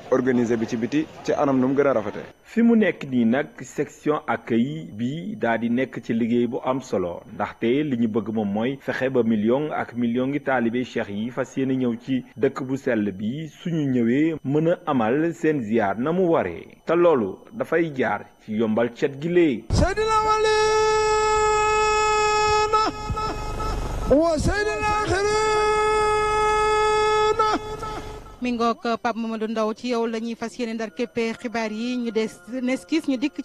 organiser bi ci biti ci anam nu mu gën a rafetee. fi mu nekk nii nag section accueil bi daa di nekk ci liggéey bu am solo ndaxte li ñu bëgg moom mooy fexe ba million ak million ngi taalibe cheikh yi fas yéene ñëw ci dëkk bu sell bi suñu ñëwee mën a amal seen ziar na mu waree te loolu dafay jaar ci yombal cet gi lee mi ngoog Pape Mamadou Ndaw ci yow la ñuy fas yéene ndar képpe xibaar yi ñu des neskis ñu dikk